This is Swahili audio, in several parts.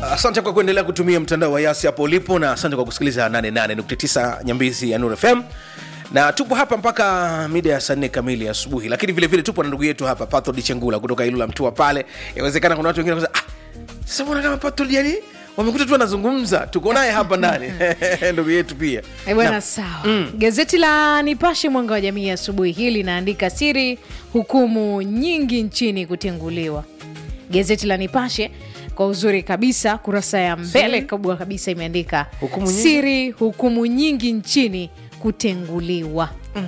asante kwa kuendelea kutumia mtandao wa yasi hapo ulipo na asante kwa kusikiliza 88.9 nyambizi ya nur fm na tupo hapa mpaka mida ya saa nne kamili asubuhi lakini vile vile tupo na ndugu yetu hapa pathod chengula kutoka ilula mtua pale inawezekana kuna watu wengine wanasema, ah, sasa mbona kama pathod yani wamekuta tu anazungumza tuko naye hapa ndani ndugu yetu pia Eh, bwana Na- sawa gazeti la nipashe mwanga wa jamii asubuhi hii linaandika siri hukumu nyingi nchini kutenguliwa gazeti la nipashe kwa uzuri kabisa kurasa ya mbele kubwa kabisa imeandika Hukumu nyingi? siri hukumu nyingi nchini kutenguliwa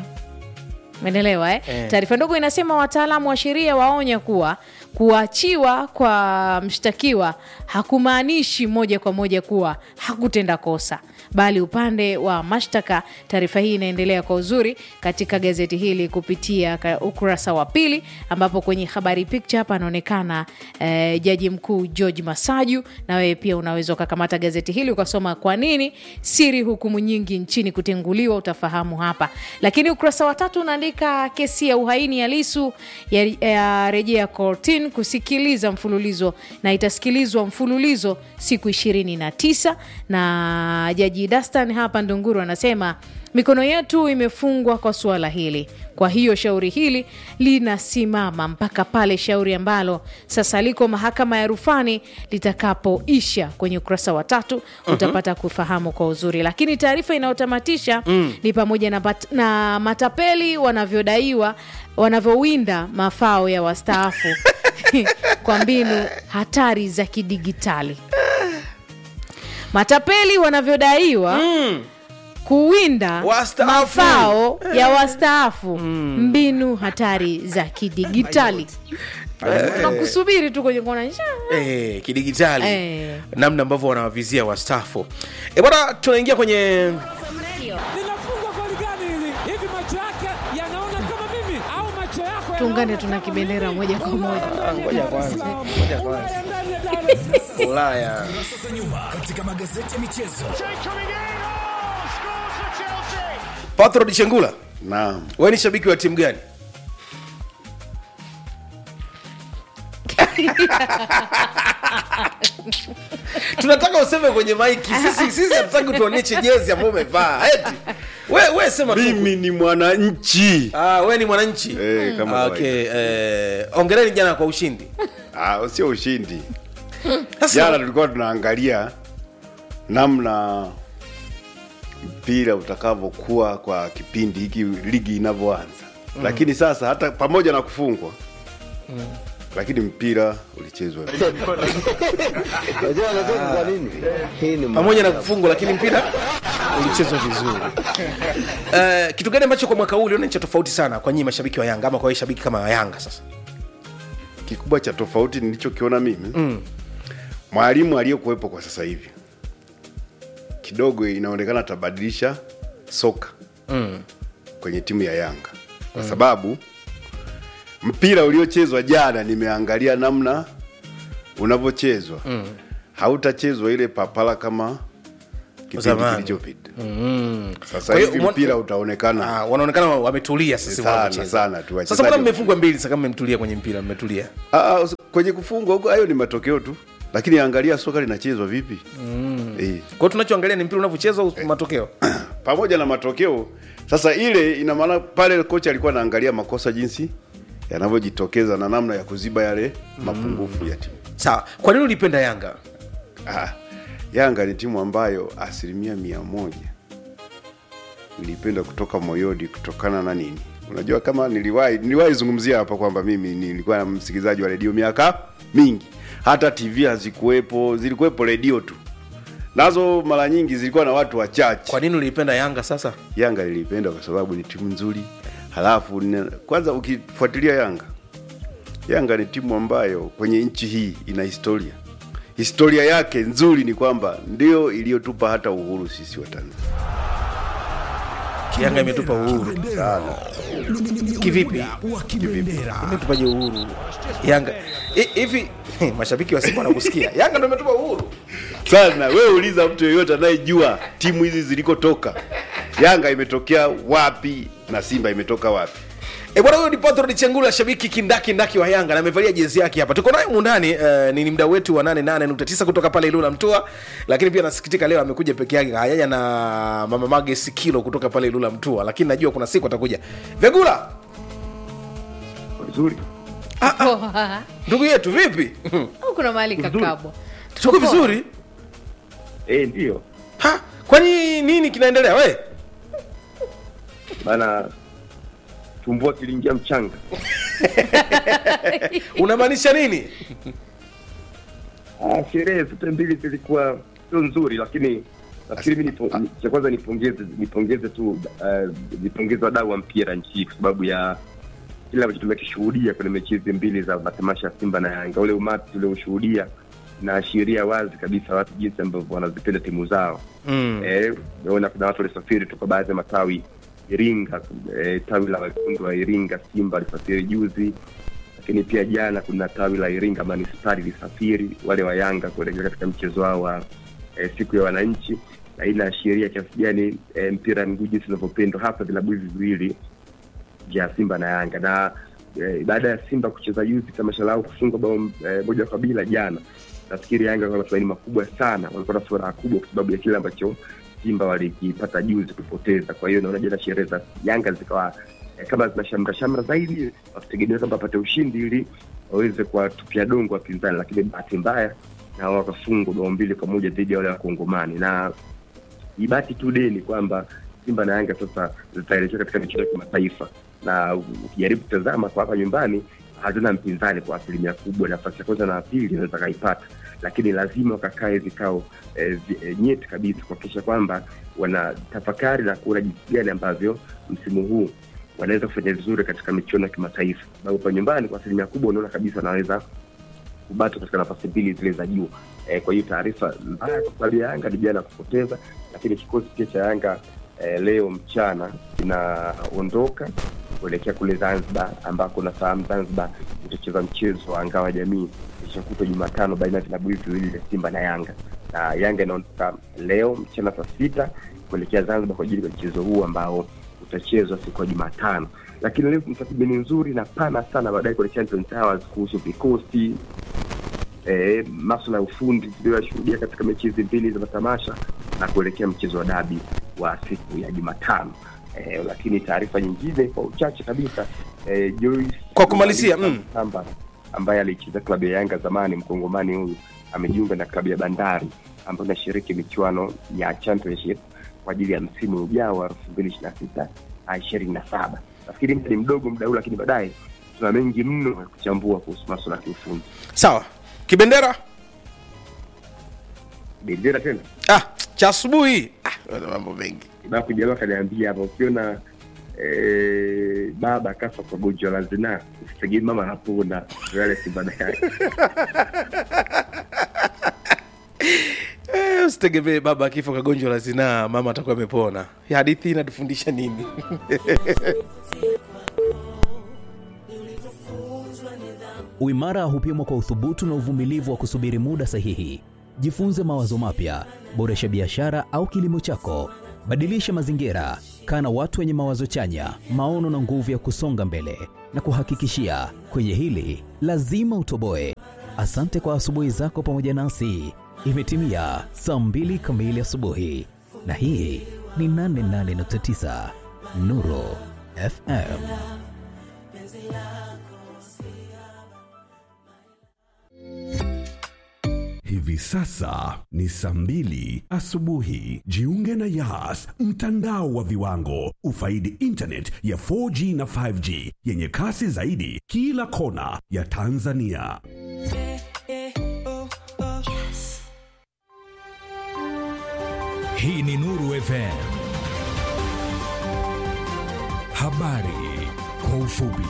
Umeelewa eh? Eh. Taarifa ndogo inasema wataalamu wa sheria waonya kuwa kuachiwa kwa mshtakiwa hakumaanishi moja kwa moja kuwa hakutenda kosa, bali upande wa mashtaka. Taarifa hii inaendelea kwa uzuri katika gazeti hili kupitia ka- ukurasa wa pili, ambapo kwenye habari picture hapa anaonekana eh, jaji mkuu George Masaju, na wewe pia unaweza ukakamata gazeti hili ukasoma kwa nini siri hukumu nyingi nchini kutenguliwa, utafahamu hapa. Lakini ukurasa wa tatu unaandika kesi ya uhaini ya Lisu ya, ya rejea kortin kusikiliza mfululizo na itasikilizwa mfululizo siku ishirini na tisa na jaji Dastan hapa Ndunguru anasema mikono yetu imefungwa kwa suala hili. Kwa hiyo shauri hili linasimama mpaka pale shauri ambalo sasa liko mahakama ya rufani litakapoisha. Kwenye ukurasa wa tatu utapata kufahamu kwa uzuri, lakini taarifa inayotamatisha ni pamoja na, pat- na matapeli wanavyodaiwa wanavyowinda mafao ya wastaafu kwa mbinu hatari za kidigitali. Matapeli wanavyodaiwa kuwinda Wastaafu. mafao ya wastaafu mbinu hatari za kidigitali tunakusubiri tu kwenye kona eh, kidigitali Eh. namna ambavyo wanawavizia wastafu e bwana tunaingia kwenye linafungwa goli gani hili? Hivi macho yake yanaona kama mimi au macho yako tuungane yanaona tuna kama kibendera mimi? moja kwa moja ngoja kwanza ngoja kwanza Ulaya ndani ya Dar es Salaam. ulaya Sasa nyuma katika magazeti ya michezo. patrod chengula Naam. we ni shabiki wa timu gani tunataka useme kwenye maiki sisi sisi hatutaki tuonyeshe jezi ambayo umevaa eti we, we sema tu Mimi ni mwananchi. ah, we ni mwananchi Eh, kama Ah, kawaida. okay, eh, ongereni jana kwa ushindi Ah, sio ushindi. Sasa- Jana tulikuwa tunaangalia namna mpira utakavyokuwa kwa kipindi hiki ligi inavyoanza. Lakini sasa hata pamoja na kufungwa lakini mpira ulichezwa. Unajua anacheka kwa nini? Hii ni pamoja na kufungwa lakini mpira ulichezwa vizuri uh, kitu gani ambacho kwa mwaka huu uliona ni cha tofauti sana kwa nyinyi mashabiki wa yanga ama kwa wewe shabiki kama wa yanga sasa Kikubwa cha tofauti nilichokiona mimi mwalimu aliyekuwepo kwa sasa hivi kidogo inaonekana atabadilisha soka kwenye timu ya Yanga kwa sababu mpira uliochezwa jana, nimeangalia namna unavyochezwa hautachezwa ile papala kama kipindi Zamani. kilichopita. Sasa Kwa hiyo hivi mwa- mpira utaonekana Ah, wanaonekana wametulia sasa Sana, wanavyocheza. sana tu, sasa wachezaji mbona wa- mmefungwa mbili sasa kama mmetulia kwenye mpira mmetulia Ah, us- kwenye kufungwa huko hayo ni matokeo tu, lakini angalia soka linachezwa vipi eh. kwa hiyo tunachoangalia ni mpira unavyochezwa au matokeo pamoja na matokeo sasa ile ina maana pale kocha alikuwa anaangalia makosa jinsi yanavyojitokeza na namna ya kuziba yale mapungufu ya timu sawa kwa nini ulipenda yanga ah, yanga ni timu ambayo asilimia mia moja nilipenda kutoka moyoni kutokana na nini unajua kama niliwahi niliwahi zungumzia hapa kwamba mimi nilikuwa msikilizaji wa redio miaka mingi hata tv hazikuwepo zilikuwepo redio tu nazo mara nyingi zilikuwa na watu wachache kwa nini uliipenda yanga sasa Yanga nilipenda kwa sababu ni timu nzuri. Halafu nina- kwanza ukifuatilia Yanga, Yanga ni timu ambayo kwenye nchi hii ina historia. Historia yake nzuri ni kwamba ndio iliyotupa hata uhuru sisi wa Tanzania. yanga imetupa uhuru Kivipi? wa kibendera. imetupaje uhuru yanga I- hivi mashabiki wa simba wanakusikia yanga ndo imetupa uhuru Sana wewe uliza mtu yeyote anayejua timu hizi zilikotoka. Yanga imetokea wapi na Simba imetoka wapi? E bwana, huyo ni Patrod Chengula, shabiki kindaki ndaki wa Yanga na amevalia jezi yake hapa. Tuko naye mundani uh, ni, ni mdau wetu wa 88.9 kutoka pale Ilula Mtua, lakini pia nasikitika leo amekuja peke yake, hajaja na mama Mage Sikilo kutoka pale Ilula Mtua, lakini najua kuna siku atakuja. Vegula, vizuri ndugu yetu, vipi? au kuna mahali kakabwa Tuko vizuri? eh, ndio Ha, kwani nini kinaendelea we? bana tumbua kiliingia mchanga Unamaanisha nini? ah, sherehe zote mbili zilikuwa sio nzuri lakini nafikiri mi nipo- ni- cha kwanza nipongeze nipongeze tu uh, nipongeze wadau wa mpira nchi hii kwa sababu ya kile ambacho tumekishuhudia kwenye mechi hizi mbili za matamasha ya simba na yanga ule umati tulioshuhudia naashiria wazi kabisa watu jinsi ambavyo wanazipenda timu zao Mm. Eh, naona kuna watu walisafiri toka baadhi ya matawi Iringa, eh, tawi la wekundu wa Iringa Simba alisafiri juzi, lakini pia jana kuna tawi la Iringa manispari lisafiri wale wa Yanga kuelekea katika mchezo wao wa eh, siku ya wananchi, na hii inaashiria kiasi gani eh, mpira wa miguu jinsi unavyopendwa hasa vilabu hivi viwili vya Simba na Yanga na eh, baada ya Simba kucheza juzi tamasha lao kufungwa bao eh, moja kwa bila jana, nafikiri Yanga wana matumaini makubwa sana, walikuwa na furaha kubwa kwa sababu ya kile ambacho Simba walikipata juzi kupoteza. Kwa hiyo naona jana sherehe za Yanga zikawa eh, kama zina shamra shamra zaidi, wakitegemea kwamba wapate ushindi ili waweze kuwatupia dongo wapinzani, lakini bahati mbaya na wakafungwa bao mbili kwa moja dhidi ya wale wakongomani na ibaki tu deni kwamba Simba na Yanga sasa zitaelekea katika michezo ya kimataifa, na ukijaribu kutazama kwa hapa nyumbani hazina mpinzani kwa asilimia kubwa. Nafasi ya kwanza na ya pili inaweza kaipata, lakini lazima wakakae vikao eh, vi- eh, nyeti kabisa kuhakikisha kwamba wanatafakari na kuona jinsi gani ambavyo msimu huu wanaweza kufanya vizuri katika michuano ya kimataifa, sababu kwa nyumbani kwa asilimia kubwa unaona kabisa wanaweza kubaki katika nafasi mbili zile za juu. E, kwa hiyo taarifa mbaya kwa klabu ya Yanga ni jana kupoteza, lakini kikosi pia cha Yanga e, leo mchana kinaondoka kuelekea kule Zanzibar, ambako nafahamu Zanzibar itacheza mchezo wa ngao ya jamii ishakutwa Jumatano baina ya vilabu hivi viwili vya Simba na Yanga, na Yanga inaondoka leo mchana saa sita kuelekea Zanzibar kwa ajili ya mchezo huu ambao utachezwa siku ya Jumatano. Lakini leo kuna tathmini nzuri na pana sana baadaye kwenye Champions Towers kuhusu vikosi eh, maswala ya ufundi tuliyoyashuhudia katika mechi hizi mbili za matamasha na kuelekea mchezo wa dabi wa siku ya Jumatano. Eh, lakini taarifa nyingine kwa uchache kabisa eh, Joyce Kwa kumalizia, mm. Samba ambaye alicheza klabu ya Yanga zamani, mkongomani huyu amejiunga na klabu ya Bandari ambayo inashiriki michuano ya championship kwa ajili ya msimu ujao wa elfu mbili ishirini na sita ishirini na saba. Nafikiri muda ni mdogo muda huu, lakini baadaye tuna mengi mno ya kuchambua kuhusu maswala ya kiufundi. Sawa, kibendera Bendera tena ah, cha asubuhi ah, mambo mengi babu jamaa kaniambia hapa, ukiona eh, baba akafa kwa gonjwa la zinaa usitegemee mama anapona yale Simba na Yanga. Eh, usitegemee baba akifa kagonjwa la zinaa mama atakuwa amepona Hii hadithi inatufundisha nini Uimara hupimwa kwa uthubutu na uvumilivu wa kusubiri muda sahihi. Jifunze mawazo mapya, boresha biashara au kilimo chako, badilisha mazingira, kaa na watu wenye mawazo chanya, maono na nguvu ya kusonga mbele. Na kuhakikishia kwenye hili lazima utoboe. Asante kwa asubuhi zako pamoja nasi. Imetimia saa mbili kamili asubuhi, na hii ni 88.9 Nuru FM. Hivi sasa ni saa mbili asubuhi. Jiunge na Yas, mtandao wa viwango. Ufaidi internet ya 4G na 5G yenye kasi zaidi kila kona ya Tanzania. Hii ni Nuru FM. Habari kwa ufupi.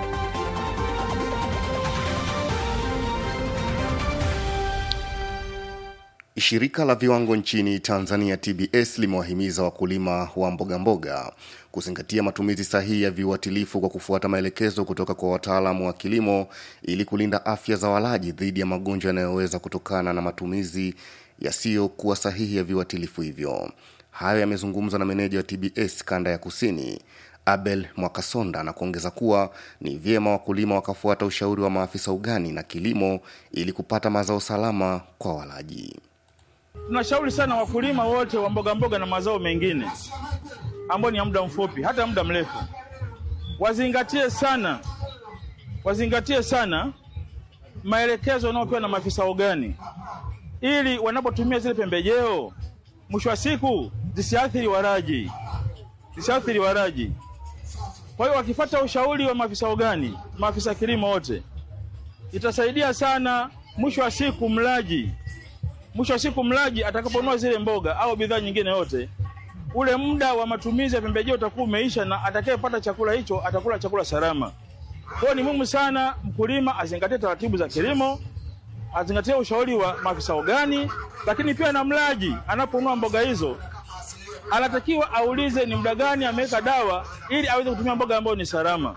Shirika la viwango nchini Tanzania TBS limewahimiza wakulima wa mbogamboga kuzingatia matumizi sahihi ya viuatilifu kwa kufuata maelekezo kutoka kwa wataalamu wa kilimo ili kulinda afya za walaji dhidi ya magonjwa yanayoweza kutokana na matumizi yasiyokuwa sahihi ya viuatilifu hivyo. Hayo yamezungumzwa na meneja wa TBS kanda ya kusini Abel Mwakasonda na kuongeza kuwa ni vyema wakulima wakafuata ushauri wa maafisa ugani na kilimo ili kupata mazao salama kwa walaji. Tunashauri sana wakulima wote wa mboga mboga na mazao mengine ambao ni ya muda mfupi hata muda mrefu, wazingatie sana, wazingatie sana maelekezo wanayopewa na maafisa ugani, ili wanapotumia zile pembejeo, mwisho wa siku zisiathiri waraji, zisiathiri waraji. Kwa hiyo wakifuata ushauri wa maafisa ugani, maafisa kilimo wote, itasaidia sana. Mwisho wa siku mlaji mwisho wa siku mlaji atakaponunua zile mboga au bidhaa nyingine yote, ule muda wa matumizi ya pembejeo utakuwa umeisha, na atakayepata chakula hicho atakula chakula salama. Kwa hiyo ni muhimu sana mkulima azingatie taratibu za kilimo, azingatie ushauri wa maafisa ugani, lakini pia na mlaji anaponunua mboga hizo anatakiwa aulize ni muda gani ameweka dawa ili aweze kutumia mboga ambayo ni salama.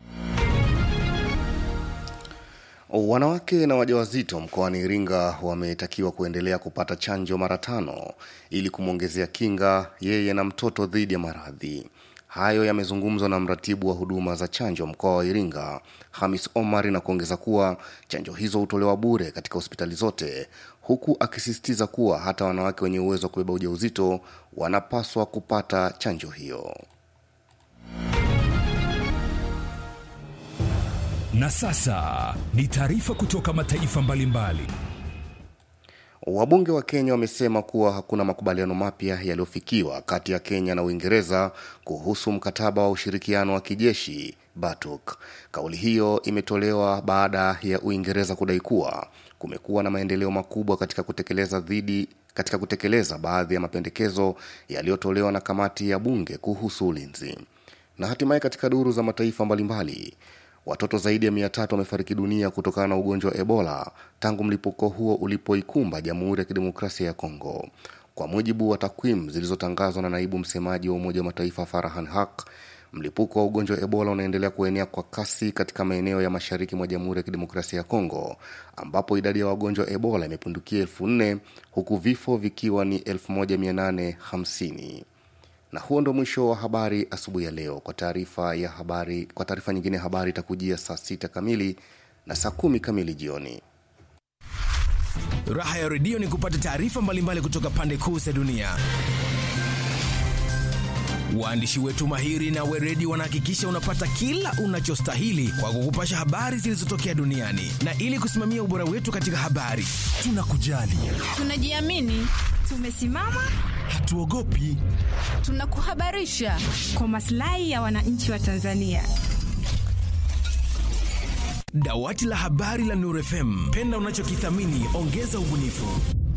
Wanawake na wajawazito mkoani Iringa wametakiwa kuendelea kupata chanjo mara tano ili kumwongezea kinga yeye na mtoto dhidi ya maradhi. Hayo yamezungumzwa na mratibu wa huduma za chanjo mkoa wa Iringa, Hamis Omar, na kuongeza kuwa chanjo hizo hutolewa bure katika hospitali zote, huku akisisitiza kuwa hata wanawake wenye uwezo wa kubeba ujauzito wanapaswa kupata chanjo hiyo. Na sasa ni taarifa kutoka mataifa mbalimbali. Wabunge wa Kenya wamesema kuwa hakuna makubaliano mapya yaliyofikiwa kati ya Kenya na Uingereza kuhusu mkataba wa ushirikiano wa kijeshi BATUK. Kauli hiyo imetolewa baada ya Uingereza kudai kuwa kumekuwa na maendeleo makubwa katika kutekeleza dhidi katika kutekeleza baadhi ya mapendekezo yaliyotolewa na kamati ya bunge kuhusu ulinzi. Na hatimaye katika duru za mataifa mbalimbali Watoto zaidi ya mia tatu wamefariki dunia kutokana na ugonjwa wa Ebola tangu mlipuko huo ulipoikumba Jamhuri ya Kidemokrasia ya Kongo. Kwa mujibu wa takwimu zilizotangazwa na naibu msemaji wa Umoja wa Mataifa Farhan Haq, mlipuko wa ugonjwa wa Ebola unaendelea kuenea kwa kasi katika maeneo ya mashariki mwa Jamhuri ya Kidemokrasia ya Kongo, ambapo idadi ya wagonjwa wa Ebola imepindukia elfu nne huku vifo vikiwa ni 1850 na huo ndo mwisho wa habari asubuhi ya leo. Kwa taarifa ya habari, kwa taarifa nyingine habari itakujia saa sita kamili na saa kumi kamili jioni. Raha ya redio ni kupata taarifa mbalimbali kutoka pande kuu za dunia. Waandishi wetu mahiri na weredi wanahakikisha unapata kila unachostahili kwa kukupasha habari zilizotokea duniani, na ili kusimamia ubora wetu katika habari, tunakujali, tunajiamini, tumesimama, hatuogopi, tunakuhabarisha kwa maslahi ya wananchi wa Tanzania. Dawati la habari la Nuru FM, penda unachokithamini, ongeza ubunifu.